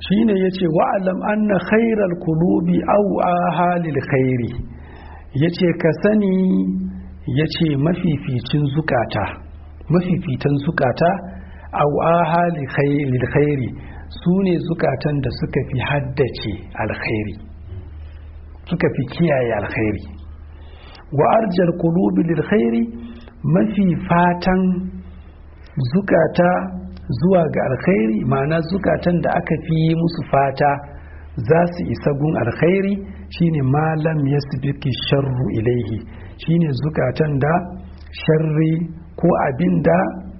shine yace wa'alam anna khairal qulubi aw ahalil khairi yace ka sani yace mafificin zukata mafifitan zukata aw ahalil khairi sune zukatan da suka fi haddace alkhairi suka fi kiyaye alkhairi wa arjal qulubi lil khairi mafi fatan zukata zuwa ga alkhairi ma'ana zukatan da aka fi yi musu fata za su isa gun alkhairi shine malam yasbiki sharru ilaihi shine zukatan da sharri ko abinda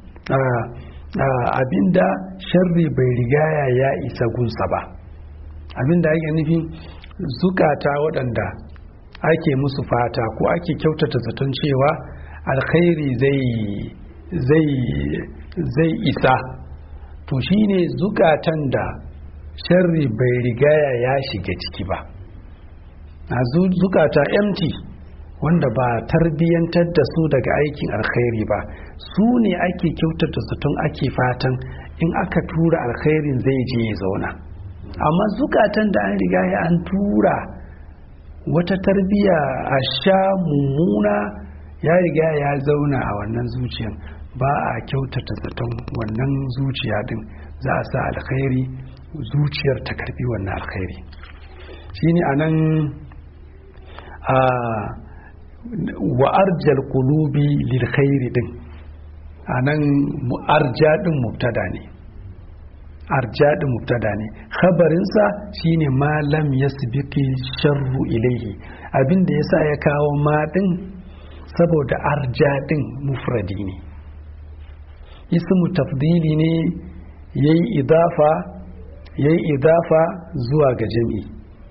abinda sharri bai rigaya ya isa gunsa ba abinda ake nufi zukata waɗanda ake musu fata ko ake kyautata zaton cewa alkhairi zai zai isa to shine zukatan da sharri bai rigaya ya shiga ciki ba a zukata empty wanda ba tarbiyyantar da su daga aikin alkhairi ba su ne ake kyautata zaton ake fatan in aka tura alkhairin zai je ya zauna amma zukatan da an riga ya an tura wata tarbiya a sha mummuna ya riga ya zauna a wannan zuciyan ba a kyautata zaton wannan zuciya din za a sa alkhairi zuciyar ta karbi wannan alkhairi shine anan a wa arjal qulubi lil khairi din anan arja din mubtada ne arja din mubtada ne khabarinsa shine ma lam yasbiqi sharru ilaihi abinda yasa ya kawo ma din saboda arja din mufradi ne ismu tafdili ne yayi idafa yayi idafa zuwa ga jami'i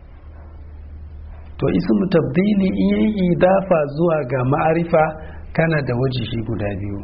to ismu tafdili in yayi idafa zuwa ga ma'arifa kana da wajihi guda biyu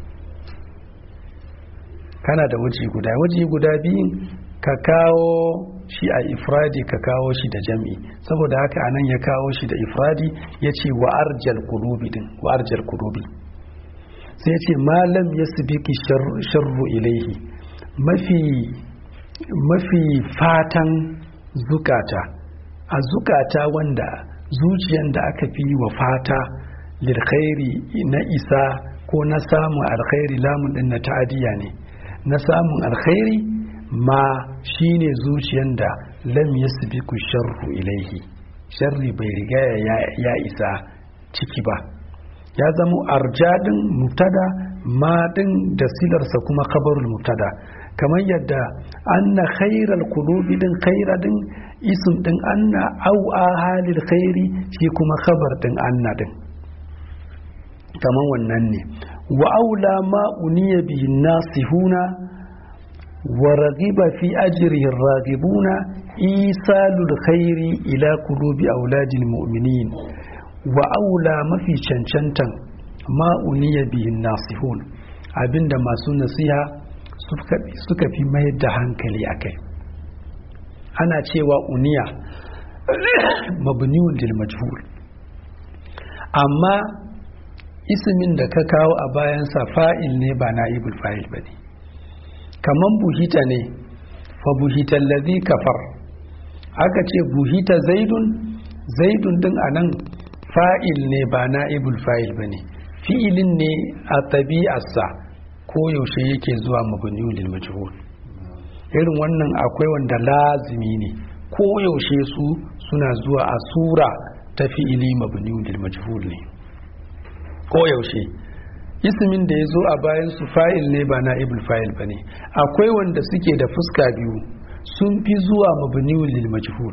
kana da wajihi guda wajihi guda biyun ka kawo shi a ifradi ka kawo shi da jami'i saboda haka anan ya kawo shi da ifradi ya ce wa arjal kulubi din wa arjal kulubi sai ya ce malam ya sibiki sharru ilaihi mafi mafi fatan zukata a zukata wanda zuciyan da aka fi wa fata lilkhairi na isa ko na samun alkhairi lamun din na ta'adiyya ne na samun alkhairi ma shine zuciyan da lam yasbiku sharru ilaihi sharri bai riga ya isa ciki ba ya zama arjadin mubtada ma din da silarsa kuma khabarul mubtada kamar yadda anna khairal qulubi din khaira din ism din anna au halil khairi shi kuma khabar din anna din kamar wannan ne wa aula ma uniya bihi nasihuna wa raghiba fi ajrihi ragibuna isalul khairi ila qulubi auladil mu'minin wa aula mafi cancantan ma uniya bihi nasihun abinda masu nasiha suka fi mayar da hankali a kai ana cewa uniya mabniun lil majhul amma ismin da ka kawo a bayansa fa'il ne ba na'ibul fa'il ba ne kaman buhita ne fa buhita allazi kafar aka ce buhita zaidun zaidun din anan fa'il ne ba na'ibul fa'il ba ne fi'ilin ne a tabi'arsa ko yaushe yake zuwa mabniun lil majhul irin wannan akwai wanda lazimi ne ko yaushe su suna zuwa a sura ta fi'ili mabniun lil majhul ne ko yaushe ismin da ya zo a bayan su fa'il ne ba na ibul fa'il ba ne akwai wanda suke da fuska biyu sun fi zuwa mabniun lil majhul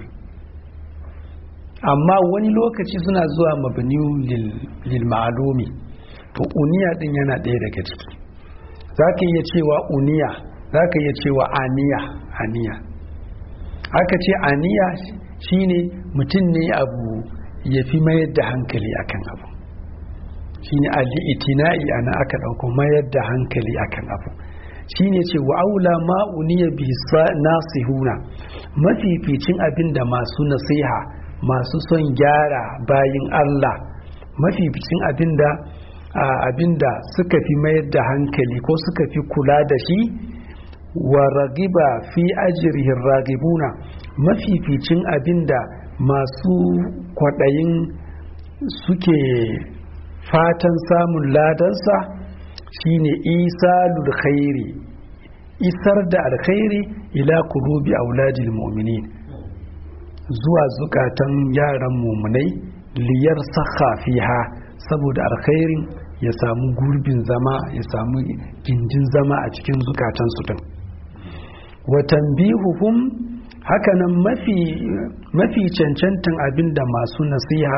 amma wani lokaci suna zuwa mabniun lil ma'lumi to uniya din yana ɗaya daga ciki za ka iya cewa uniya za ka iya cewa aniya aniya aka ce aniya shine mutum ne abu ya fi mayar da hankali akan abu shine al-itina'i ana aka dauko mayar da hankali akan abu shine ce wa aula ma uniya bi nasihuna mafificin abin da masu nasiha masu son gyara bayin Allah mafificin abin da abin da suka fi mayar da hankali ko suka fi kula da shi wa ragiba fi ajrihin ragibuna mafificin abinda masu kwaɗayin suke fatan samun ladansa shine isalul khairi isar da alkhairi ila kulubi auladil mu'minin zuwa zukatan yaran mumunai liyar sakha fiha saboda alkhairin ya samu gurbin zama ya samu gindin zama a cikin zukatansu din wa tanbihuhum hakanan mafi mafi cancantan abinda masu nasiha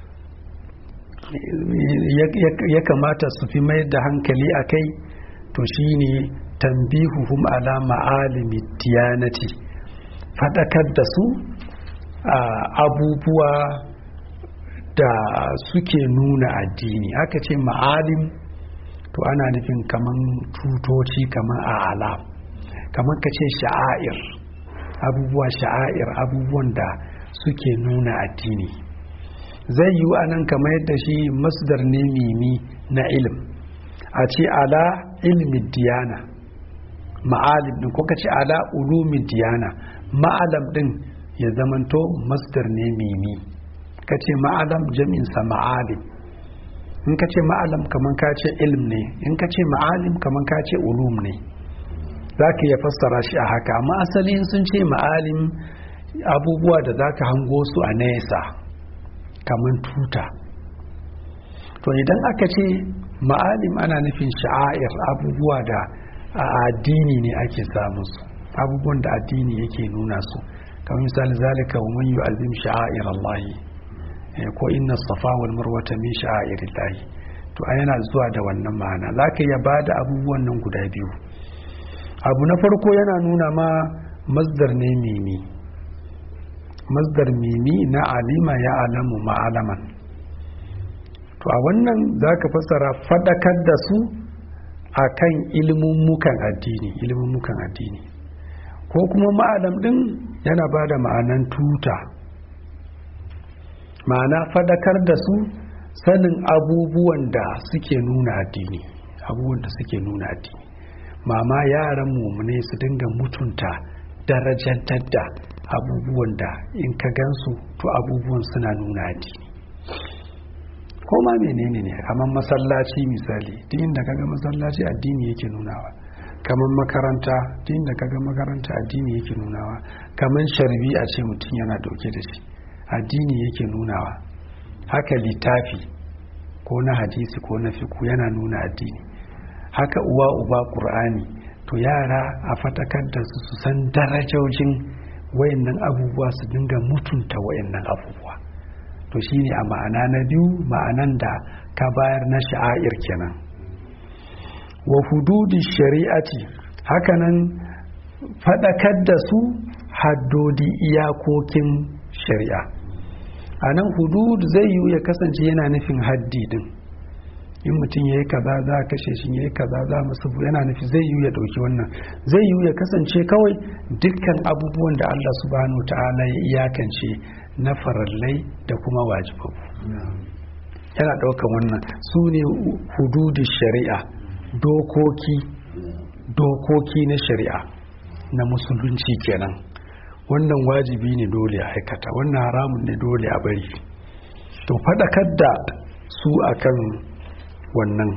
ya kamata su fi mai da hankali a kai to shine tambihuhum ala ma'alimi tiyanati faɗakar da su a abubuwa da suke nuna addini aka ce ma'alim to ana nufin kaman tutoci kaman a alam kaman ka ce sha'air abubuwa sha'air abubuwan da suke nuna addini zai yi a nan kamar yadda shi masdar ne mimi na ilim a ce ala ilmi diyana ma'alim din ko ka ce ala ulumi diyana ma'alam din ya zamanto masdar ne mimi ka ce ma'alam jami'insa ma'alim in ka ce ma'alam kamar ka ce ilm ne in ka ce ma'alim kamar ka ce ulum ne za ka iya fassara shi a haka amma asali sun ce ma'alim abubuwa da za ka hango su a nesa kamar tuta to idan aka ce ma'alim ana nufin sha'air abubuwa da a addini ne ake samun su abubuwan da addini yake nuna su kamar misali zalika wa man yu'azzim sha'air Allah ko inna safa wal marwata min sha'air Allah to a yana zuwa da wannan ma'ana zaka iya bada abubuwan nan guda biyu abu na farko yana nuna ma masdar ne mimi masdar mimi na alima ya alamu ma'alaman to a wannan za ka fassara fadakar da su a kan ilmummukan addini ilmummukan addini ko kuma ma'alam din yana ba da ma'anan tuta ma'ana fadakar da su sanin abubuwan da suke nuna addini abubuwan da suke nuna addini mama yaran mumune su dinga mutunta darajantar da abubuwan da in ka gansu to abubuwan suna nuna addini ko ma menene ne kamar masallaci misali duk inda kaga masallaci addini yake nunawa kamar makaranta duk inda kaga makaranta addini yake nunawa kamar sharbi a ce mutum yana dauke da shi addini yake nunawa haka littafi ko na hadisi ko na fiku yana nuna addini haka uwa uba qur'ani to yara a fatakar da su su san darajojin wayannan abubuwa su dinga mutunta wayannan abubuwa to shine a ma'ana na biyu ma'anan da ka bayar na sha'air kenan wa hududi shari'ati hakanan fadakar da su haddodi iyakokin shari'a a nan hudud zai yiwu ya kasance yana nufin haddi din in mutum ya yi kaza za a kashe shi ya yi kaza za mu sabu yana nufi zai yiwu ya ɗauki wannan zai yiwu ya kasance kawai dukkan abubuwan da Allah subhanahu ta'ala ya iyakance na farallai da kuma wajibabu yana ɗaukan wannan su ne hududi shari'a dokoki dokoki na shari'a na musulunci kenan wannan wajibi ne dole a aikata wannan haramun ne dole a bari to faɗakar da su akan wannan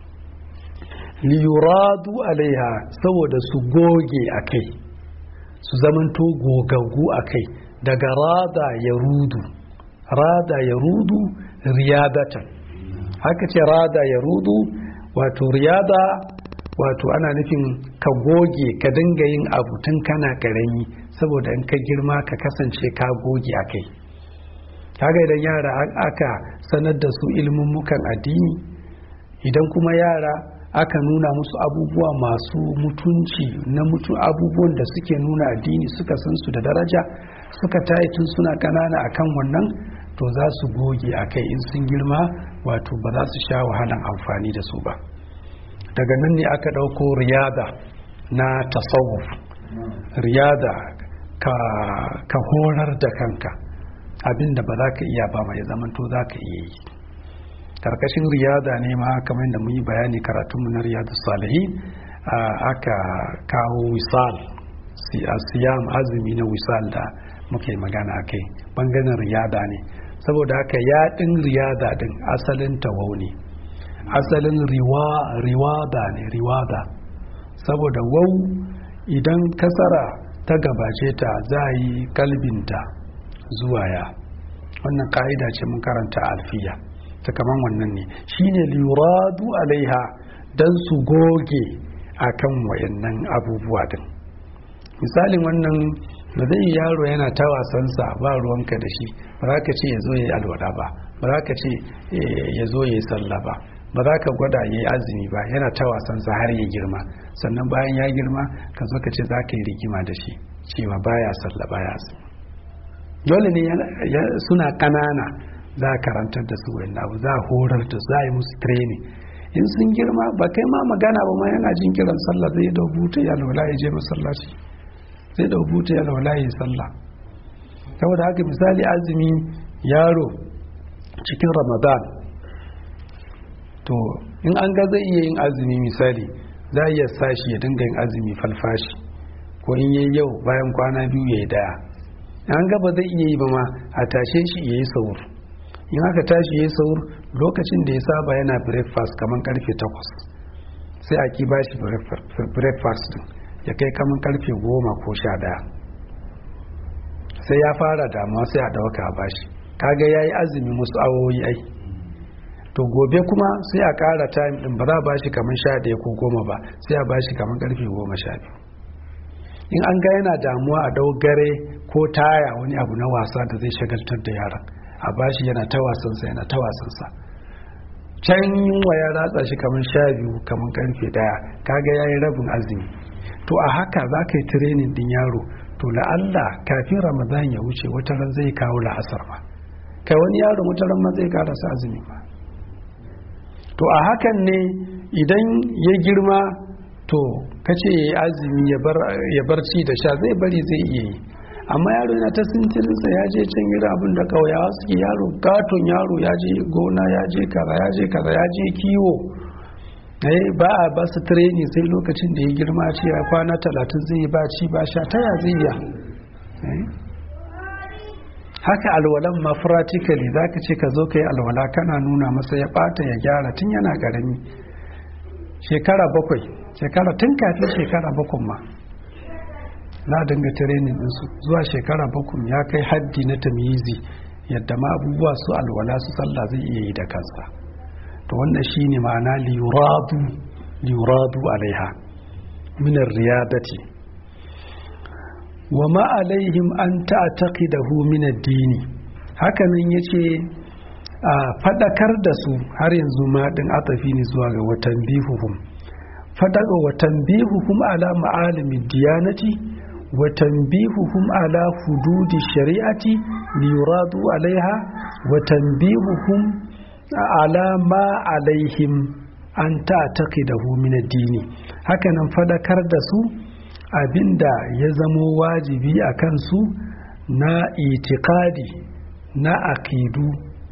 liyuradu alaiha saboda su goge a kai su zamanto gogaggu a kai daga rada ya rudu rada ya rudu riyadatan haka ce rada ya rudu wato riyada wato ana nufin ka goge ka dinga yin abu tun kana karami saboda in ka girma ka kasance ka goge a kai kaga idan yara aka sanar da su ilmummukan addini idan kuma yara aka nuna musu abubuwa masu mutunci na mutu abubuwan da suke nuna addini suka san su da daraja suka tayi tun suna kanana akan wannan to za su goge a kai in sun girma wato ba za su sha wahalan amfani da su ba daga nan ne aka ɗauko riyada na tasawuf riyada ka, ka horar da kanka abinda ba za ka iya ba mai zamanto za ka iya yi karkashin riyada ne ma kamar da mu yi bayani karatunmu na riyadu salihin aka kawo wisal siyam azumi na wisal da muke magana a kai bangaren riyada ne saboda haka yaɗin riyada din asalin tawau ne asalin riwada ne riwada saboda wau idan kasara ta gabace ta za a yi kalbinta zuwa ya wannan ka'ida ce mun karanta alfiya ta kaman wannan ne shine liyuradu alaiha don su goge akan wayannan abubuwa din misalin wannan ba zai yi yaro yana ta wasansa ba ruwanka da shi ba za ka ce ya zo ya yi alwada ba ba za ka ce ya zo ya yi sallah ba ba za ka gwada ya yi azumi ba yana ta wasansa har ya girma sannan bayan ya girma ka zo ka ce za ka yi rigima da shi cewa baya sallah baya azumi dole ne suna ƙanana za a karantar da su wani abu za a horar da su za a yi musu training in sun girma ba kai ma magana ba ma yana jin kiran sallah zai da buta ya laula ya je masallaci zai da buta ya laula ya sallah saboda haka misali azumi yaro cikin ramadan to in an ga zai iya yin azumi misali za a iya sashi ya dinga yin azumi falfashi ko in yi yau bayan kwana biyu ya yi daya an ga ba zai iya yi ba ma a tashe shi ya yi saur in aka tashi ya yi saur lokacin da ya saba yana breakfast kamar karfe 8 sai a ki ba shi breakfast din ya kai kamar karfe 10 ko 11 sai ya fara damuwa sai a dauka a bashi kaga ya yi azumi musu awoyi ai to gobe kuma sai a kara time din ba za a bashi kamar 11 ko 10 ba sai a bashi kamar karfe 10 12 in an ga yana damuwa a dogare ko taya wani abu na wasa da zai shagaltar da yaran a bashi yana ta wasansa yana ta wasansa can yunwa ya ratsa shi kamar sha biyu kamar karfe daya kaga ya yi rabin azumi to a haka za ka yi tirenin din yaro to la'alla kafin ramadan ya wuce wata ran zai kawo la'asar ma kai wani yaro wata ran ma zai karasa azumi ma to a hakan ne idan ya girma to kace ya yi azumi ya bar ci da sha zai bari zai iya yi amma yaro yana ta sintirinsa ya je can gira abin da kauyawa suke yaro gaton yaro ya je gona ya je kaza ya je kaza ya je kiwo ba a ba su treni sai lokacin da ya girma ce a kwana talatin zai yi ba ci ba sha ta ya zai ya haka alwalan ma practically za ka ce ka zo ka yi alwala kana nuna masa ya bata ya gyara tun yana karami shekara bakwai shekara tun kafin shekara bakwai ma na dinga training ɗinsu zuwa shekara bakwai ya kai haddi na tamyizi yadda ma abubuwa su alwala su sallah zai iya yi da kansa to wannan shine ma'ana liyuradu liyuradu alaiha min riyadati wa ma alaihim an ta'taqidahu min ad-dini hakanan yace a fadakar da su har yanzu ma din atafi ne zuwa ga watan bihuhum fadaka watan bihuhum ala ma'alimi diyanati وتنبيههم على حدود الشريعة ليرادوا عليها وتنبيههم على ما عليهم أن تعتقده من الدين هكذا فذكر دسو abinda ya zamo wajibi a kansu na itikadi na akidu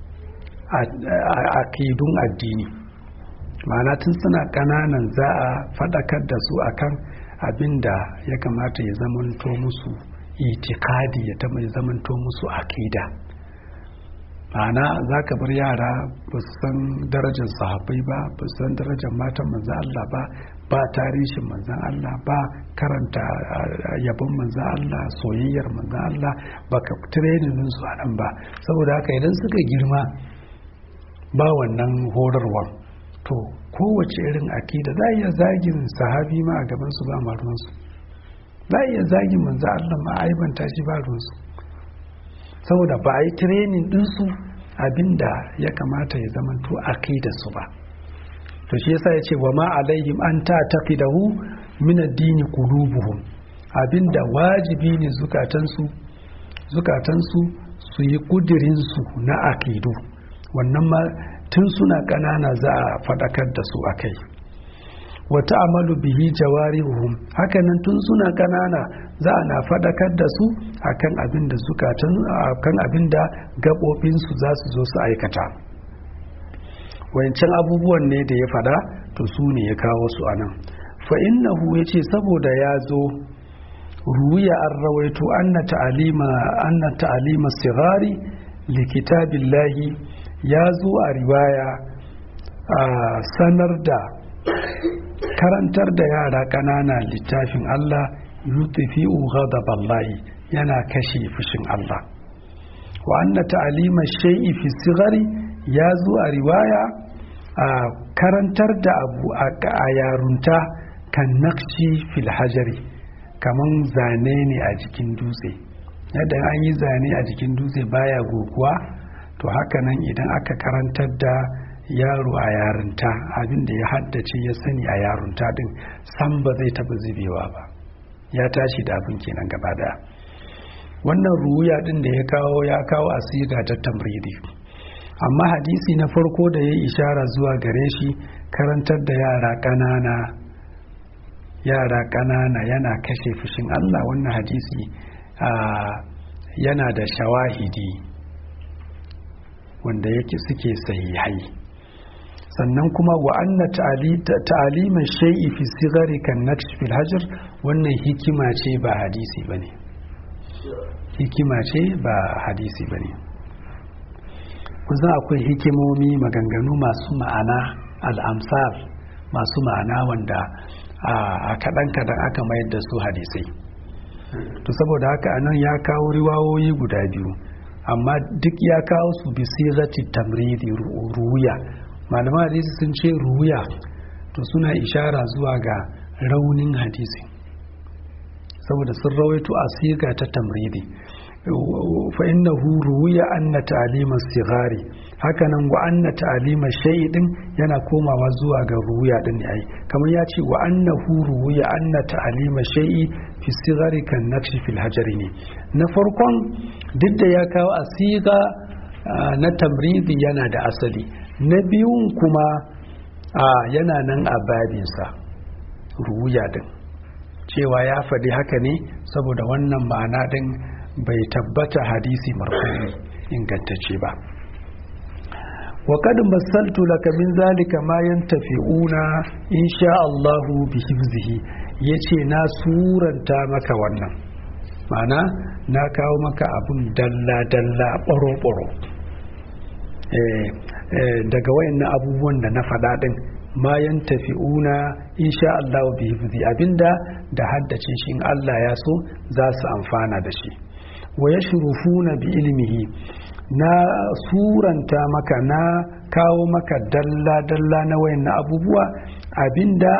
akidun addini ma'ana tun suna ƙananan za a faɗakar da su akan abinda ya kamata ya zamanto musu itikadi ya ta mai zamanto musu akida ma'ana za ka bar yara ba su san darajar sahabbai ba ba su san darajar matan manzan Allah ba ba tarihin manzan Allah ba karanta yabon manzan Allah soyayyar manzan Allah ba ka tirenin su a nan ba saboda haka idan suka girma ba wannan horarwar to kowace irin akida za a iya zagin sahabi ma a gabansu ba ma ruwansu za a iya zagin manzo Allah ma aibanta shi ba ruwansu saboda ba a yi tirenin ɗinsu abinda ya kamata ya zamanto akida su ba to shi yasa ya ce wa ma alaihim an ta taqidahu min ad-dini qulubuhum abinda wajibi ne zukatansu zukatansu su yi kudirin su na akidu wannan ma tun suna ƙanana za a faɗakar da su a kai wata amalu bihi jawarihuhum hakanan tun suna ƙanana za a na faɗakar da su akan abin da zukatan akan abin da gaɓoɓinsu za su zo su aikata wancan abubuwan ne da ya faɗa to su ne ya kawo su anan fa innahu yace saboda ya zo ruwiya an rawaito anna ta'alima anna ta'alima sigari li kitabillahi ya zo a riwaya a sanar da karantar da yara ƙanana littafin Allah yutfi'u ghadaballahi yana kashe fushin Allah wa anna ta'alima shay'i fi sigari ya zo a riwaya a karantar da abu a yarunta kan nakshi fil hajari kaman zane ne a jikin dutse yadda an yi zane a jikin dutse baya goguwa to haka nan idan aka karantar da yaro a yarinta abin da ya haddace ya sani a yarunta din san ba zai taba zubewa ba ya tashi da abin kenan gaba daya wannan ruya din da ya kawo ya kawo asira ta tamridi amma hadisi na farko da ya yi ishara zuwa gare shi karantar da yara ƙanana yara ƙanana yana kashe fushin Allah wannan hadisi yana da shawahidi wanda yake suke sahihai sannan kuma wa anna ta'aliman shay'i fi sigari kan naksh fil hajar wannan hikima ce ba hadisi bane hikima ce ba hadisi bane kusan akwai hikimomi maganganu masu ma'ana al'amsar masu ma'ana wanda a kaɗan-kaɗan aka mayar da su hadisai to saboda haka anan ya kawo riwawoyi guda biyu amma duk ya kawo su bi sirati tamridi ruya malaman hadisi sun ce ruya to suna ishara zuwa ga raunin hadisi saboda sun rawaito a siga ta tamridi fa innahu ruwiya anna ta'lima sigari hakanan wa anna ta'lima shay'in yana komawa zuwa ga ruwiya din ai kamar ya ce wa annahu ruwiya anna ta'lima shay'i fi sigari kan nakshi fil hajari ne na farkon duk da ya kawo asiga na tamridi yana da asali na biyun kuma yana nan a babinsa ruwiya din cewa ya faɗi haka ne saboda wannan ma'ana din bai tabbata hadisi marfu'i ingantacce ba wa kad masaltu laka min zalika ma yantafi'una insha Allah bi hifzihi yace na suranta maka wannan mana na kawo maka abun dalla dalla boro boro eh, eh, daga wayannan abubuwan da na faɗa din ma yantafi'una insha Allah bi hifzi abinda da haddace shi in Allah ya so za su amfana da shi wa ya shurufuna bi ilmihi na suranta maka na kawo maka dalla-dalla na wayan abubuwa abinda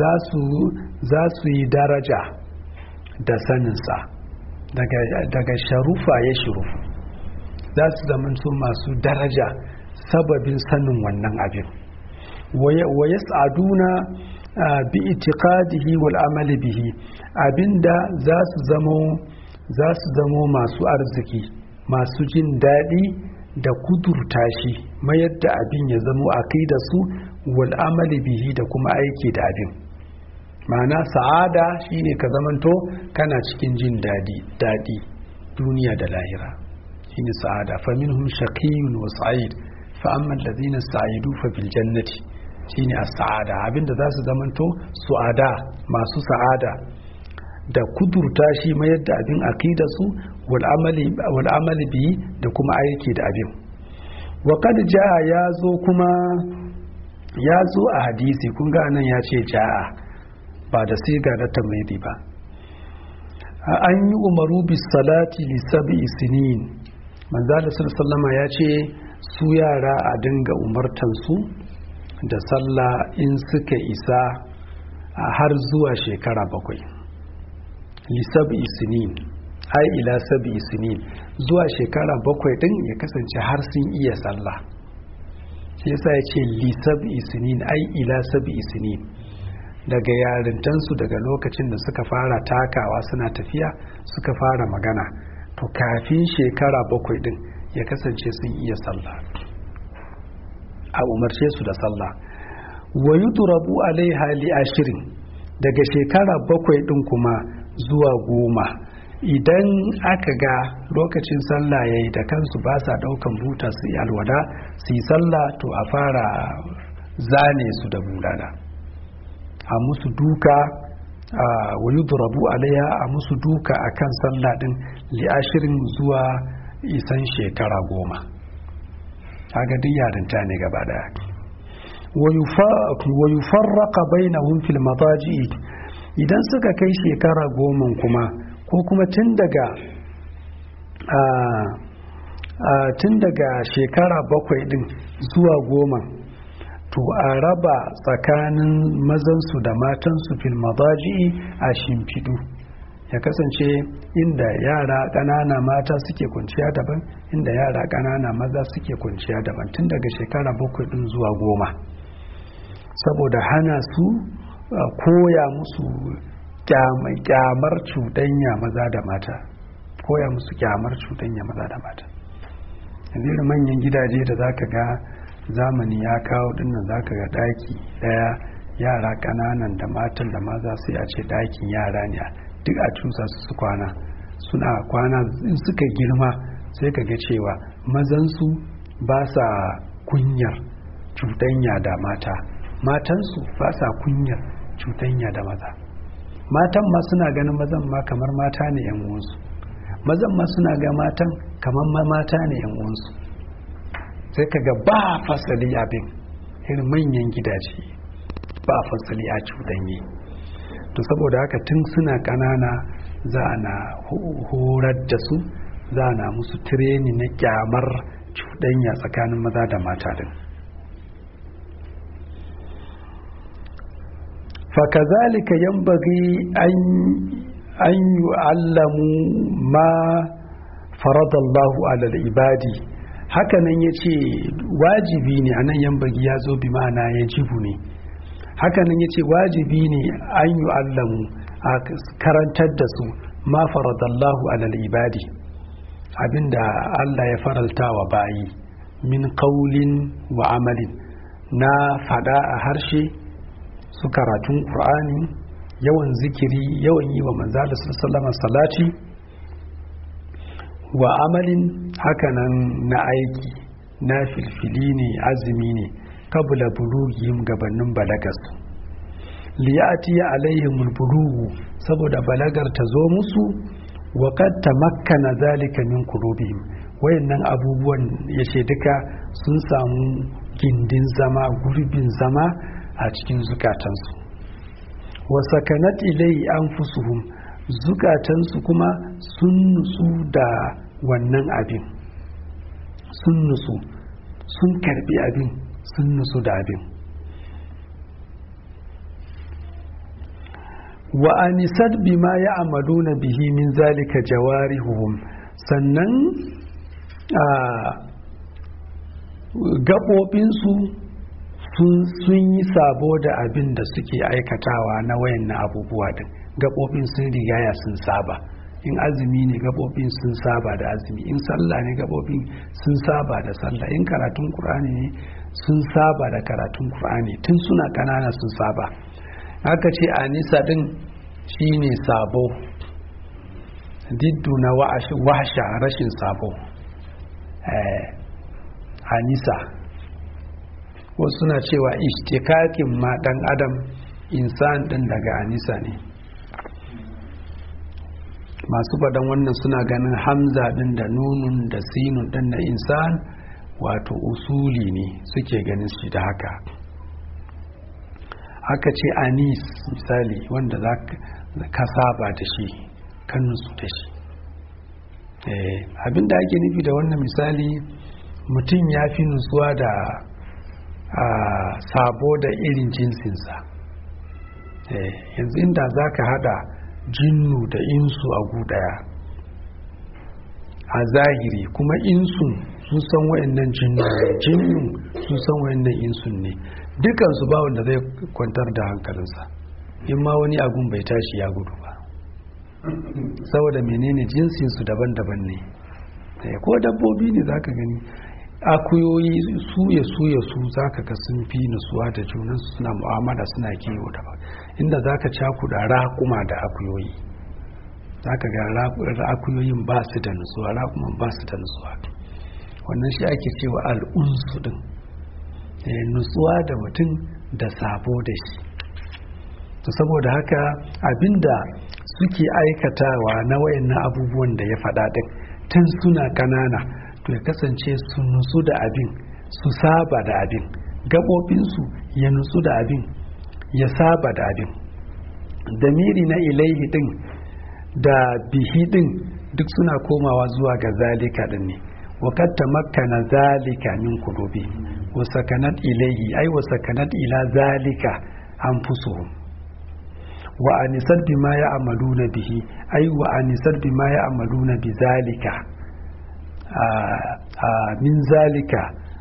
za su yi daraja da saninsa daga, daga sharufa ya shurufu za su zamanto masu daraja sababin sanin wannan abin wa ya tsaduna bi itiqadihi wal amali bihi abinda za su zamo za su zamo masu arziki masu jin daɗi da kudurta shi mayar da abin ya zamo a kai da su wal amali bihi da kuma aiki da abin ma'ana sa'ada shine ka zamanto kana cikin jin daɗi daɗi duniya da lahira shine sa'ada fa minhum shaqiyyun wa sa'id fa amma alladhina sa'idu fa bil jannati shine as-sa'ada abinda za su zamanto su'ada masu sa'ada da kudurta shi mayar da abin akida su wal amali biyi da kuma aiki da abin wa kad jaa ya zo kuma ya zo a hadisi kun ga nan ya ce jaa ba da siga da tamridi ba an yi umaru bis salati li sab'i sinin manzo da sallama ya ce su yara a dinga umartan su da sallah in suka isa har zuwa shekara bakwai lissabi sinin ai ila sabi sinin zuwa shekara bakwai din ya kasance har sun iya sallah shi yasa ya ce lissabi sinin ai ila sabi sinin daga yarintansu daga lokacin da suka fara takawa suna tafiya suka fara magana to kafin shekara bakwai din ya kasance sun iya sallah a umarce su da sallah wa yudrabu alaiha li ashirin daga shekara bakwai din kuma zuwa goma idan aka ga lokacin sallah ya yi da kansu ba sa daukan buta su yi alwada su yi sallah to a fara zane su da bulala a musu duka wa yudrabu alaiha a musu duka akan sallah din li ashirin zuwa isan shekara goma kaga duk yarinta ne gaba daya wa yufarraqa bainahum fil madaji idan suka kai shekara goma kuma ko kuma tun daga tun daga shekara bakwai din zuwa goma to a raba tsakanin mazansu da matansu fil madaji a shimfidu ya kasance inda yara ƙanana mata suke kwanciya daban inda yara ƙanana maza suke kwanciya daban tun daga shekara bakwai din zuwa goma saboda hana su koya musu kyamar cuɗanya maza da mata koya musu kyamar cuɗanya maza da mata yanzu manyan gidaje da zaka ga zamani ya kawo dinnan zaka ga daki daya yara kananan da matan da maza sai a ce dakin yara ne duk a cusa su su kwana suna kwana in suka girma sai ka ga cewa mazansu ba sa kunyar cuɗanya da mata matansu ba sa kunyar cuɗanya da maza matan ma suna ganin mazan ma kamar mata ne yan uwansu mazan ma suna ga matan kamar ma mata ne yan uwansu sai ka ga ba fasali abin irin manyan gidaje ba fasali a cuɗanye to saboda haka tun suna ƙanana za a na horar da su za a na musu tireni na kyamar cuɗanya tsakanin maza da mata din fakazalika yambagi an yu'allamu ma faradallahu alal ibadi hakanan ya ce wajibi ne a nan yambagi ya zo bi ma'ana ya jibu ne hakanan ya ce wajibi ne an yu'allamu a karantar da su ma faradallahu alal ibadi abinda Allah ya faralta wa bayi min qaulin wa amalin na fada a harshe su karatun ƙur'ani yawan zikiri yawan yi wa manzala sallama salati wa amalin hakanan na aiki na filfili ne azumi ne kabula bulugihim gabanin balagarsu liyati alaihimul bulugu saboda balagar ta zo musu wa qad tamakkana zalika min qulubihim wayannan abubuwan yace duka sun samu gindin zama gurbin zama a cikin zukatansu wa sakanat ilai anfusuhum zukatansu kuma sun nutsu da wannan abin sun nutsu sun karbi abin sun nutsu da abin wa anisat bima ya amaluna bihi min zalika jawarihuhum sannan a gaɓoɓinsu sun yi sabo da abin da suke aikatawa na wayan na abubuwa din gaɓoɓin sun rigaya sun saba in azumi ne gaɓoɓin sun saba da azumi in sallah ne gaɓoɓin sun saba da sallah in karatun ƙur'ani ne sun saba da karatun ƙur'ani tun suna ƙanana sun saba haka ce anisa din shine sabo diddu na wahasha rashin sabo anisa wasu suna cewa ishtikakin ma dan adam insan din daga anisa ne masu faɗan wannan suna ganin hamza din da nunun da sinun din na insan wato usuli ne suke ganin shi da haka haka ce anis misali wanda za ka saba da shi kan nutsu da shi abinda ake nufi da wannan misali mutum ya fi nutsuwa da sabo da irin jinsinsa yanzu inda za ka hada jinnu da insu a gudaya a zahiri kuma insun sun san wayannan jinnu ne jinnun sun san wayannan insun ne dukansu ba wanda zai kwantar da hankalinsa in ma wani agun bai tashi ya gudu ba saboda menene jinsinsu daban-daban ne ko dabbobi ne za ka gani akuyoyi su ya su ya su za ka ga sun fi nutsuwa da junansu suna mu'amala suna kiwo da ba inda za ka cakuda raƙuma da akuyoyi za ka ga akuyoyin ba su da nutsuwa raƙuman ba su da nutsuwa wannan shi ake cewa al'unsu din nutsuwa da mutum da sabo da shi to saboda haka abinda suke aikatawa na wayannan abubuwan da ya faɗa ɗin tun suna ƙanana to ya kasance su nutsu da abin su saba da abin gaɓoɓinsu ya nutsu da abin ya saba da abin damiri na ilaihi ɗin da bihi ɗin duk suna komawa zuwa ga zalika ɗin ne وقد تمكن ذلك من قلوبهم وسكنت إليه أي وسكنت إلى ذلك أنفسهم وأنست بما يعملون به أي وأنست بما يعملون بذلك آآ آآ من ذلك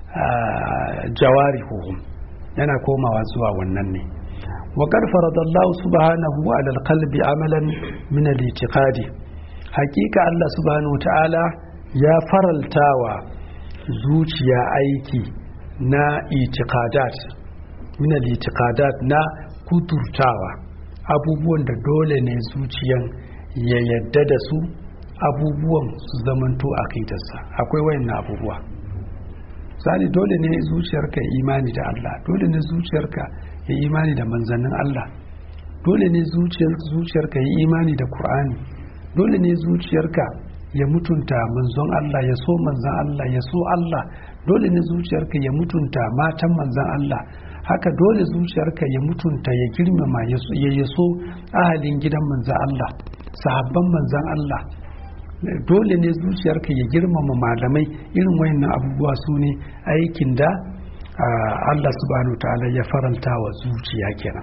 جوارحهم yana komawa zuwa wannan ne وقد فرض الله سبحانه على القلب عملا من الاعتقاد حقيقة الله سبحانه وتعالى ya faraltawa zuciya aiki na itikadat min al-itikadat na kuturtawa abubuwan da dole ne zuciyan ya yadda da su abubuwan su zamanto aqidarsa akwai wayannan abubuwa sani dole ne zuciyarka ya imani da Allah dole ne zuciyarka ya imani da manzannin Allah dole ne zuciyarka ya imani da Qur'ani dole ne zuciyarka ya mutunta manzon Allah ya so manzon Allah ya so Allah dole ne zuciyarka ya mutunta matan manzon Allah haka dole zuciyarka ya mutunta ya girmama ya yaso ahalin gidan manzon Allah sahabban manzon Allah dole ne zuciyarka ya girmama malamai irin wayannan abubuwa su ne aikin da Allah subhanahu wa ta'ala ya faranta wa zuciya kenan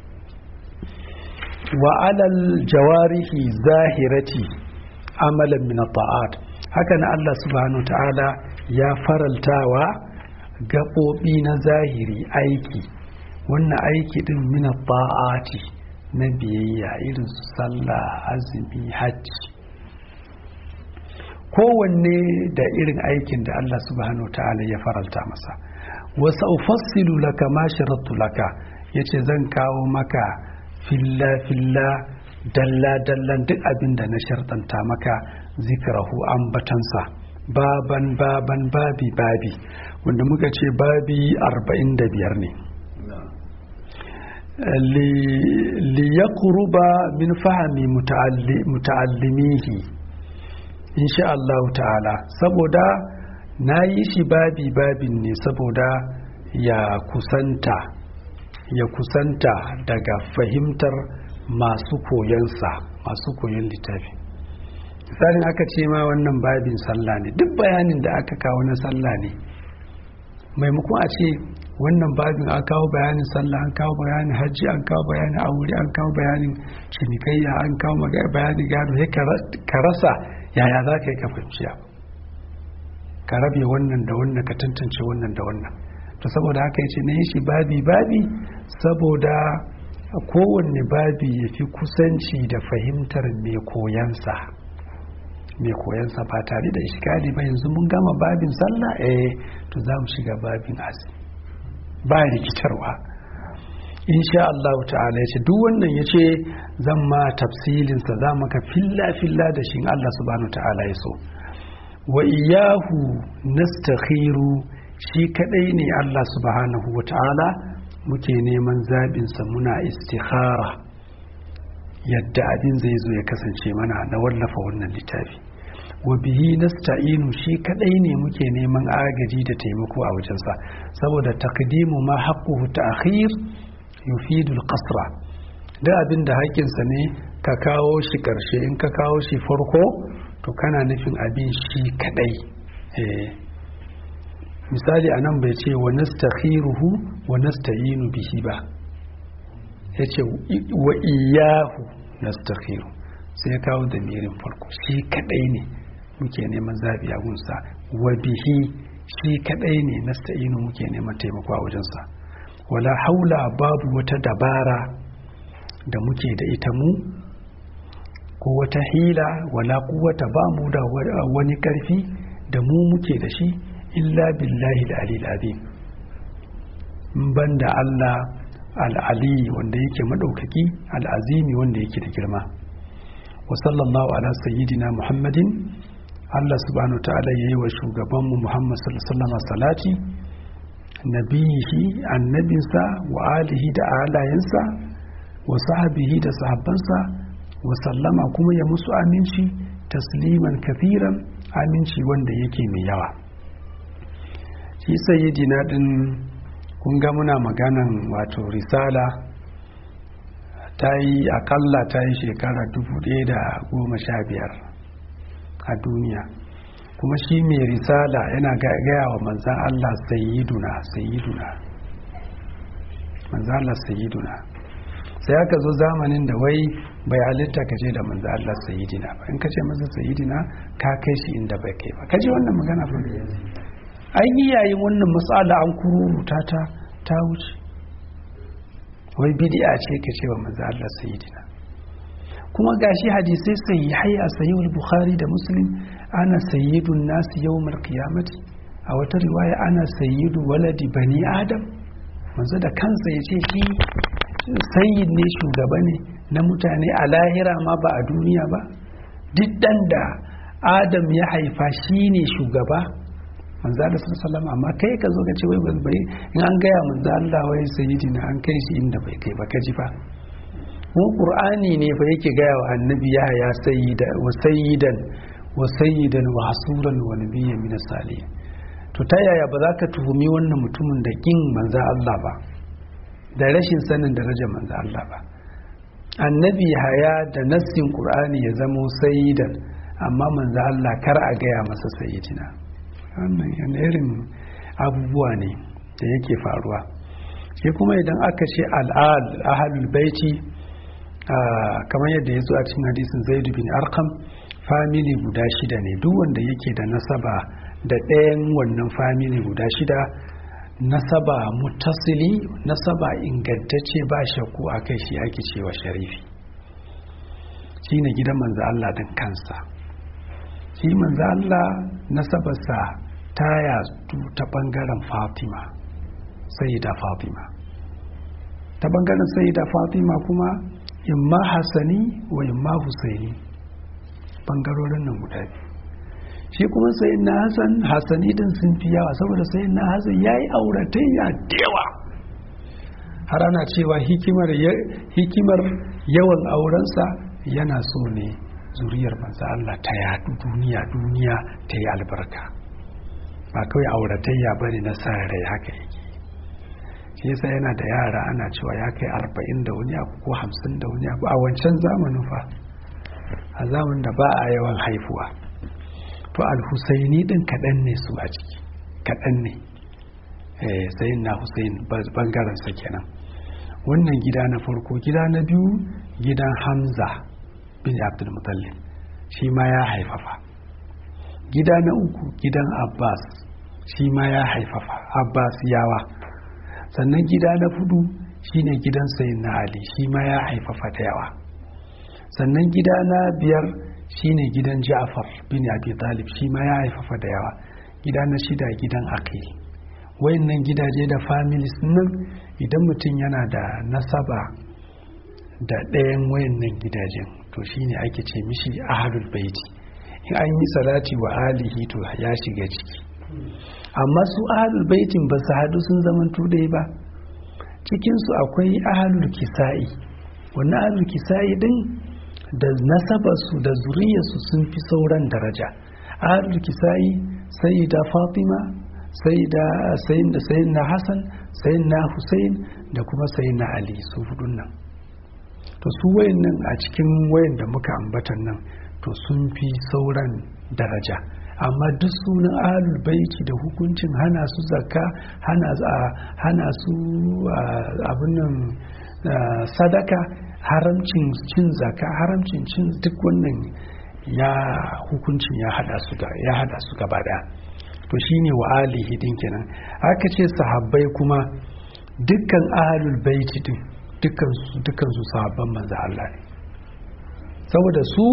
wa alal jawarihi zahirati amalan min ta'at haka na Allah subhanahu wa ta'ala ya faraltawa gaɓoɓi na zahiri aiki wannan aiki din min ta'ati na biyayya irin su sallah azumi hajji kowanne da irin aikin da Allah subhanahu ta'ala ya faralta masa wasu ufassilu laka ma sharattu laka yace zan kawo maka filla filla dalla dallan duk abin da na shartanta maka zikrahu ambatansa baban baban babi babi wanda muka ce babi 45 ne li yaqruba min fahmi muta'allimihi insha Allah ta'ala saboda na yi shi babi babin ne saboda ya kusanta ya kusanta daga fahimtar masu koyansa masu koyon littafi misalin aka ce ma wannan babin sallah ne duk bayanin da aka kawo na sallah ne maimakon a ce wannan babin an kawo bayanin sallah an kawo bayanin hajji an kawo bayanin aure an kawo bayanin cinikayya an kawo bayanin gado sai ka rasa yaya za ka yi ka fahimci ka rabe wannan da wannan ka tantance wannan da wannan to saboda haka yace na yi shi babi babi saboda kowanne babi ya fi kusanci da fahimtar mai koyansa mai koyansa ba tare da ishkali ba yanzu mun gama babin sallah eh to za mu shiga babin azumi ba rikitarwa insha Allah ta'ala ya ce duk wannan ya ce zan ma tafsilinsa za maka filla filla da shi Allah subhanahu ta'ala ya so wa iyahu nastakhiru shi kadai ne Allah subhanahu wa ta'ala muke neman zaɓinsa muna istikhara yadda abin zai zo ya kasance mana na wallafa wannan littafi wa bihi nasta'inu shi kadai ne muke neman agaji da taimako a wajensa saboda takdimu ma haqquhu ta'khir yufidul qasra da abin da haƙƙinsa ne ka kawo shi ƙarshe in ka kawo shi farko to kana nufin abin shi kadai misali a nan bai ce wa nastakhiruhu wa nasta'inu bihi ba ya ce wa iyahu nastakhiru sai ya kawo da mirin farko shi kadai ne muke neman zabi a gunsa wa bihi shi kadai ne nasta'inu muke neman taimako a wajensa wala haula babu wata dabara da muke da ita mu ko wata hila wala kuwata ba mu da wani karfi da mu muke da shi illa billahi al azim banda Allah al'ali wanda yake maɗaukaki al'azimi wanda yake da girma wa sallallahu ala sayyidina muhammadin Allah subhanahu ta'ala ya yi wa shugabanmu muhammad sallallahu salati nabiyihi annabinsa wa alihi da alayensa wa sahabihi da sahabbansa wa sallama kuma ya musu aminci tasliman kafiran aminci wanda yake mai yawa shi sayyidina din kun ga muna maganan wato risala ta yi akalla ta yi shekara dubu ɗaya da goma sha biyar a duniya kuma shi mai risala yana gaya wa manzan Allah sayyiduna sayyiduna manzan Allah sayyiduna sai aka zo zamanin da wai bai halitta ka ce da manzan Allah sayyidina ba in ka ce masa sayyidina ka kai shi inda bai kai ba ka ji wannan magana ba an yi yayin wannan matsala an kururuta ta ta wuce wai bid'a ce ka ce wa manzan Allah sayyidina kuma gashi hadisai sahihai a sahihul bukhari da muslim ana sayyidun nasu yawmal qiyamati a wata riwaya ana sayyidu waladi bani adam manzo da kansa ya ce shi sayyid ne shugaba ne na mutane a lahira ma ba a duniya ba duk dan da adam ya haifa shi ne shugaba manzo da sallallahu amma kai ka zo ka ce wai bai in an gaya manzo Allah wai sayyidina an kai shi inda bai kai ba ka ji fa mu qur'ani ne fa yake gaya wa annabi ya ya sayyida wa sayyidan wa sayyidan wa hasuran wa nabiyyan min salihin to ta yaya ba za ka tuhumi wannan mutumin da kin manzo Allah ba da rashin sanin darajar manzo Allah ba annabi haya da nassin qur'ani ya zamo sayyidan amma manzo Allah kar a gaya masa sayyidina wannan yana irin abubuwa ne da yake faruwa shi kuma idan aka ce al'ad ahlul baiti kamar yadda ya zo a cikin hadisin zaidu bin arkam famili guda shida ne duk wanda yake da nasaba da ɗayan wannan famili guda shida nasaba mutasili nasaba ingantacce ba shakku a kai shi ake cewa sharifi shi ne gidan manzo Allah din kansa shi manzo Allah nasabarsa ta yatsu ta ɓangaren fatima sai da fatima ta ɓangaren sai da fatima kuma imma hasani wa imma husaini bangarorin nan guda biyu shi kuma sai na hasan hasani din sun fi yawa saboda sai na hasan ya yi auratayya da yawa har ana cewa hikimar hikimar yawan aurensa yana so ne zuriyar manzo Allah ta yadu duniya duniya ta yi albarka ba kawai auratayya bane na sa rai haka yake shi yasa yana da yara ana cewa ya kai arba'in da wani abu ko hamsin da wani abu a wancan zamanin fa a zamanin da ba a yawan haifuwa to alhusaini din kaɗan ne su a ciki kaɗan ne sayin na husain bangaren sa kenan wannan gida na farko gida na biyu gidan hamza bin abdul mutallib shi ma ya haifafa gida na uku gidan abbas shi ma ya haifafa abbas yawa sannan gida na fudu shine gidan sayin na ali shi ma ya haifafa da yawa sannan gida na biyar shine gidan ja'far bin abi talib shi ma ya haifafa da yawa gida na shida gidan aqil wayannan gidaje da families nan idan mutum yana da nasaba da ɗayan wayannan gidajen to shine ake ce mishi ahlul baiti in an yi salati wa alihi to ya shiga ciki amma su ahalul baitin ba su haɗu sun zaman tudai ba cikinsu akwai ahalul kisa'i wannan ahalul kisa'i din da nasabarsu da zuriyarsu sun fi sauran daraja ahalul kisa'i sai da fatima sai da sayin da sayin na hassan sayin na hussein da kuma sayin na ali su hudun nan to su wayan nan a cikin wayan da muka ambatan nan to sun fi sauran daraja amma duk sunan ahlul baiti da hukuncin hana su zakka hana hana su abin nan sadaka haramcin cin zakka haramcin cin duk wannan ya hukuncin ya hada su ga ya hada su gaba daya to shine wa alihi din kenan aka ce sahabbai kuma dukkan ahlul baiti din dukkan su dukkan su sahabban manzo Allah ne saboda su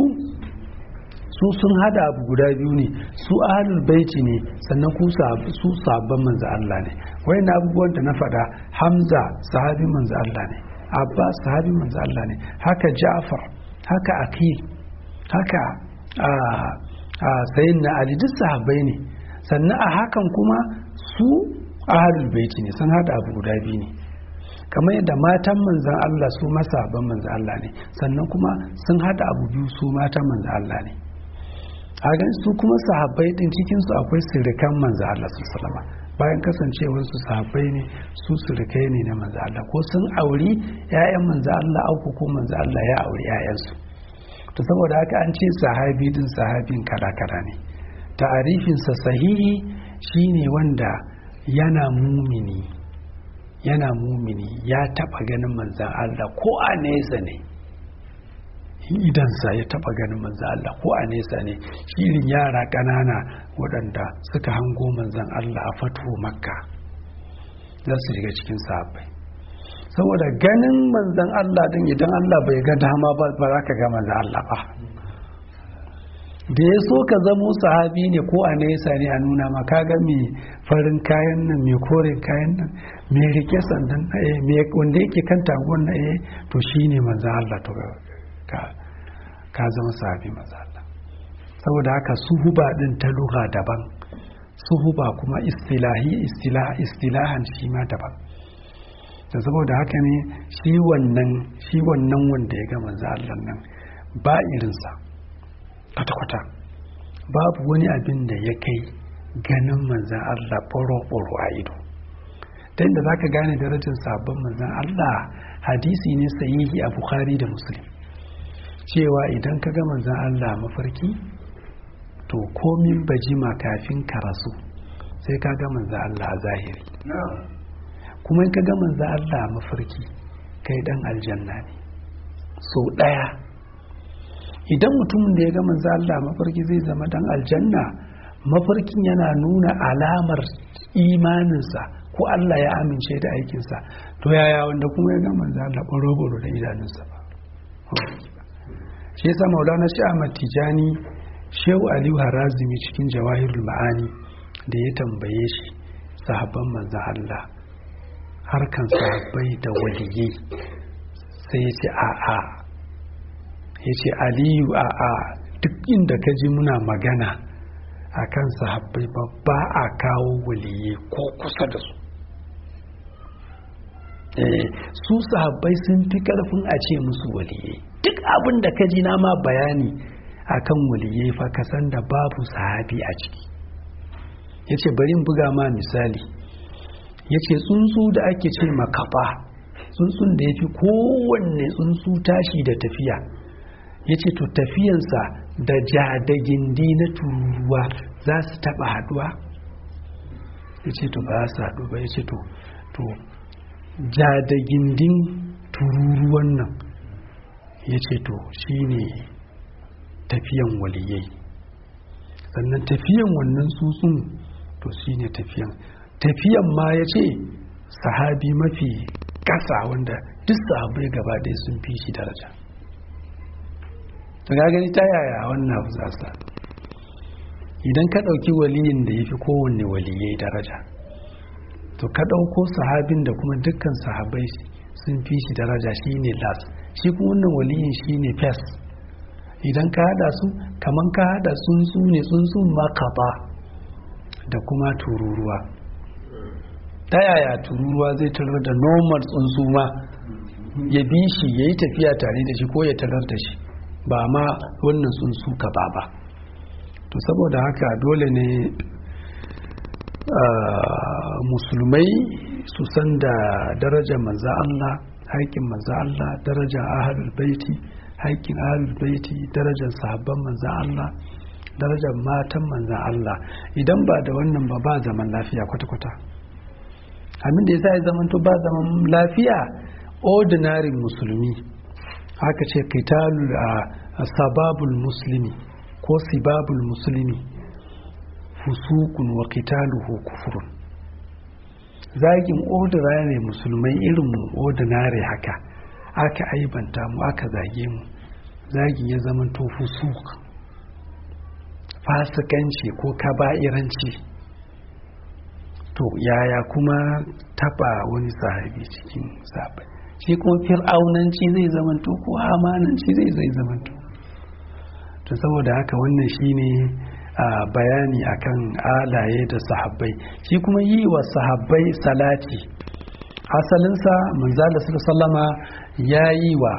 su sun hada abu guda biyu ne su ahlul baiti ne sannan ku su sabon manzo Allah ne wayan abubuwan da na faɗa Hamza sahabi manzo Allah ne Abbas sahabi manzo Allah ne haka Ja'far haka Aqil haka a sayin na Ali duk sahabbai ne sannan a hakan kuma su ahlul baiti ne sun hada abu guda biyu ne kamar yadda matan manzan Allah su masaban manzan Allah ne sannan kuma sun hada abu biyu su matan manzan Allah ne a su kuma sahabbai din cikinsu akwai sirikan manzan Allah su salama bayan kasancewar su sahabbai ne su sirikai ne na manzan Allah ko sun auri 'ya'yan manzan Allah auku ko manzan Allah ya auri 'ya'yansu to saboda haka an ce sahabi din sahabin kala-kala ne ta'arifinsa sahihi shine wanda yana mumini yana mumini ya taba ganin manzan Allah ko a nesa ne idansa ya taba ganin manzan Allah ko a nesa ne shirin yara ƙanana waɗanda suka hango manzan Allah a fatuhu makka za su shiga cikin sahabbai saboda ganin manzan Allah din idan Allah bai ga dama ba ba za ka ga manzan Allah ba da ya so ka zamo sahabi ne ko a nesa ne a nuna ma ka ga mai farin kayan nan mai koren kayan nan mai rike sandan na eh mai wanda yake kan tagon na eh to shine manzan Allah to ka ka zama sahabi manzan Allah saboda haka suhuba din ta lugha daban suhuba kuma istilahi istilah istilahan shi ma daban da saboda haka ne shi wannan shi wannan wanda ya ga manzo Allah nan ba irinsa kwata-kwata babu wani abin da ya kai ganin manzan Allah ɓoro-ɓoro a ido ta inda za ka gane darajar sabon manzan Allah hadisi ne sahihi a Bukhari da Muslim cewa idan ka ga manzan Allah mafarki to komin bajima kafin ka rasu sai ka ga manzan Allah a zahiri kuma in ka ga manzo Allah mafarki kai dan aljanna ne so daya idan mutumin da ya ga manzo Allah mafarki zai zama dan aljanna mafarkin yana nuna alamar imaninsa ko Allah ya amince da aikinsa to yaya wanda kuma ya ga manzo Allah boro da idanunsa ba shi yasa maulana shi Ahmad Tijani Shehu Aliyu Harazimi cikin Jawahirul Ma'ani da ya tambaye shi sahabban manzo Allah harkan sahabbai da waliyai sai ya ce a'a ya ce aliyu a'a duk inda ka ji muna magana a kan sahabbai ba a kawo waliyai ko kusa da su su sahabbai sun fi karfin a ce musu waliyai duk abin da ka ji na ma bayani a kan waliyai fa ka san da babu sahabi a ciki ya ce bari buga ma misali ya ce tsuntsu da ake ce makafa tsuntsun da ya fi kowanne tsuntsu tashi da tafiya ya ce to tafiyansa da ja da gindi na tururuwa za su taba haduwa ya ce to ba su haɗu ba ya ce to to ja da gindin tururuwan nan ya ce to shi ne tafiyan waliyai sannan tafiyan wannan tsuntsun to shi ne tafiyan tafiyan ma ya ce sahabi mafi kasa wanda duk sahabai gaba ɗaya sun fi shi daraja ta gani ta yaya wannan abu za idan ka ɗauki waliyin da ya fi kowanne waliyai daraja to ka ɗauko sahabin da kuma dukkan sahabai sun fi shi daraja shi ne las shi kuma wannan waliyin shi ne fes idan ka haɗa su kaman ka haɗa tsuntsu ne tsuntsun makaba da kuma tururuwa ta yaya tururuwa zai tarar da normal tsuntsu ma ya bi shi ya yi tafiya tare da shi ko ya tarar da shi ba ma wannan tsuntsu ka ba ba to saboda haka dole ne musulmai su san da darajar manza Allah haƙƙin manza Allah darajar ahalul baiti haƙƙin ahalul baiti darajar sahabban manza Allah darajar matan manza Allah idan ba da wannan ba ba zaman lafiya kwata-kwata abin da ya sa ya zamanto ba zaman lafiya ordinary musulmi haka ce kitalul a sababul muslimi ko sibabul muslimi fusukun wa qitaluhu kufrun zagin ordinary musulmai irin ordinary haka aka aibanta mu aka zage mu zagin ya zama to fusuk fasikanci ko kaba'iranci to yaya kuma taba wani sahabi cikin sahabai shi kuma fir'aunanci zai zamanto ko hamananci zai zai zamanto to saboda haka wannan shine a bayani akan alaye da sahabbai shi kuma yi wa sahabbai salati asalinsa manzala sallama ya yi wa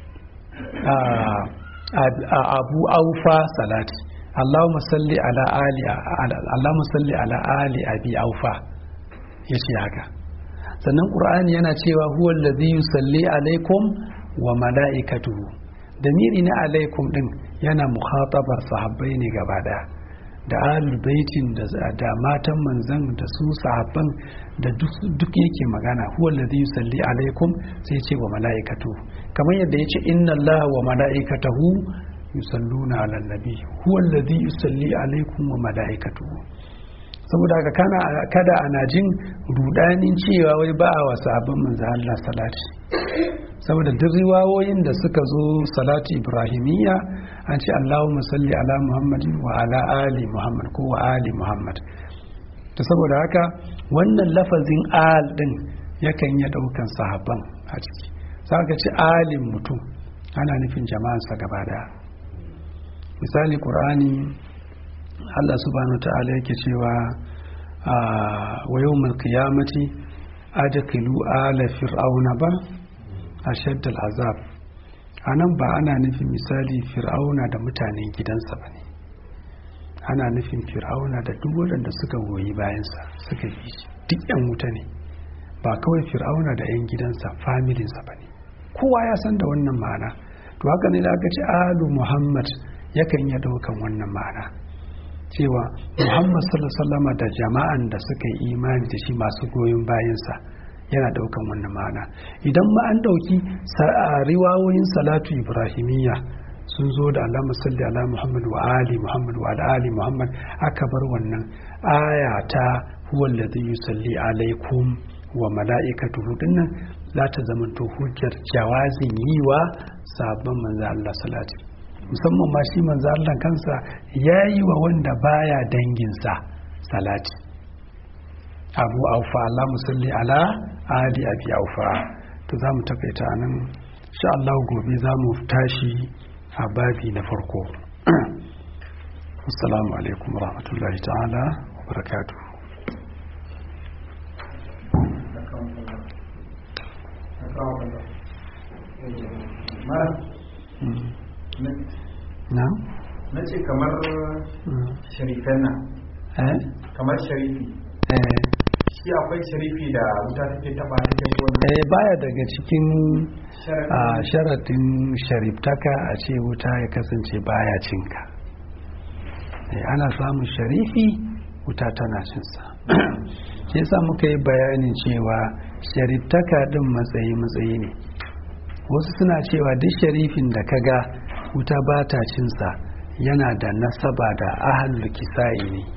abu aufa salati Allahumma salli ala ali Allahumma salli ala ali abi aufa yace haka sannan qur'ani yana cewa huwa allazi yusalli alaikum wa mala'ikatuhu damiri na alaikum din yana mukhatabar sahabbai ne gaba daya da ahlul baitin da matan manzan da su sahabban da duk yake magana huwa allazi yusalli alaikum sai ce wa mala'ikatu kamar yadda yace inna allaha wa mala'ikatahu yusalluna ala nabi huwa allazi yusalli alaikum wa mala'ikatuhu saboda haka kana kada ana jin rudanin cewa wai ba a wa sahabban manzan Allah salati saboda duk riwayoyin da suka zo salati ibrahimiyya an ce Allahumma salli ala Muhammadin wa ala ali Muhammad ko wa ali Muhammad to saboda haka wannan lafazin al din yakan iya daukan sahabban a ciki sai ka ce alin mutum ana nufin jama'ansa gaba daya misali qur'ani Allah subhanahu ta'ala yake cewa wa yawmal qiyamati adkhilu ala fir'auna ba ashadd al'azab anan ba ana nufin misali fir'auna da mutanen gidansa ba ne ana nufin fir'auna da duk waɗanda suka goyi bayansa suka yi duk yan wuta ne ba kawai fir'auna da yan gidansa familinsa ba ne kowa ya san da wannan ma'ana to haka ne da aka ce alu muhammad yakan iya ɗaukan wannan ma'ana cewa muhammad sallallahu da jama'an da suka yi imani da shi masu goyon bayansa yana daukan wannan ma'ana idan ma an dauki riwayoyin salatu ibrahimiyya sun zo da alama salli ala muhammad wa ali muhammad wa ali muhammad aka bar wannan aya ta huwa alladhi yusalli alaikum wa mala'ikatuhu dinnan za ta zama to hujjar jawazin yi wa sabon manzo Allah salati musamman ma shi manzo Allah kansa yayi wa wanda baya danginsa salati abu aufa Allah musalli ala ali abi aufa to za mu takaita nan sha Allah gobe za mu tashi a babi na farko assalamu alaikum rahmatullahi ta'ala wa barakatuh na? na ce kamar sharifan nan eh? kamar sharifi eh shi akwai sharifi da wuta take taba take gona eh baya daga cikin Sharadin- a sharaɗin shariftaka a ce wuta ya kasance baya cinka eh, ana samun sharifi wuta tana cinsa shi yasa muka yi bayanin cewa shariftaka ɗin matsayi matsayi ne wasu suna cewa duk sharifin da kaga wuta ba ta cinsa yana da nasaba da ahalul kisa'i ne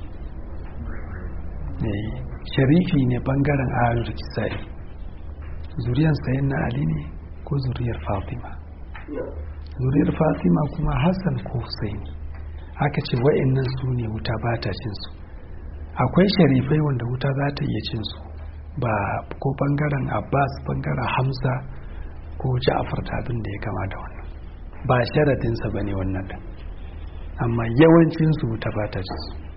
Eh, sharifi ne bangaren ahalul kisa'i zuriyar sayin na ali ne ko zuriyar fatima zuriyar fatima kuma hassan ko husaini aka ce wa'annan su ne wuta ba ta cinsu akwai sharifai wanda wuta za ta iya cinsu ba ko bangaren abbas bangaren hamza ko ja'afar da abin da ya kama da wannan ba sharadinsa ba ne wannan din amma yawancinsu wuta ba ta cinsu